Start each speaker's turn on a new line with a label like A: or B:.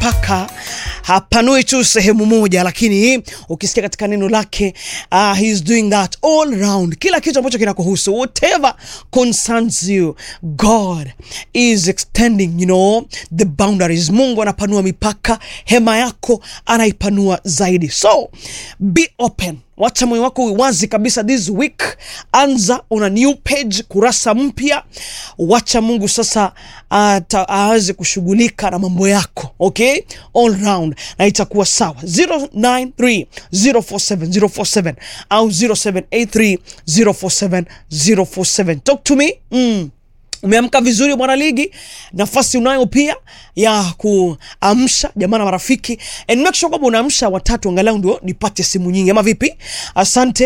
A: mipaka, hapanui tu sehemu moja, lakini ukisikia katika neno lake uh, he is doing that all round, kila kitu ambacho kinakuhusu whatever concerns you, God is extending you know the boundaries. Mungu anapanua mipaka, hema yako anaipanua zaidi, so be open Wacha moyo wako uwazi kabisa this week. Anza una new page, kurasa mpya. Wacha Mungu sasa aweze kushughulika na mambo yako, okay, all round, na itakuwa sawa. 0930470447 au 0783047047 talk to me mm. Umeamka vizuri mwana ligi, nafasi unayo pia ya kuamsha jamaa na marafiki, and make sure kwamba unaamsha watatu angalau ndio nipate simu nyingi, ama vipi? Asante.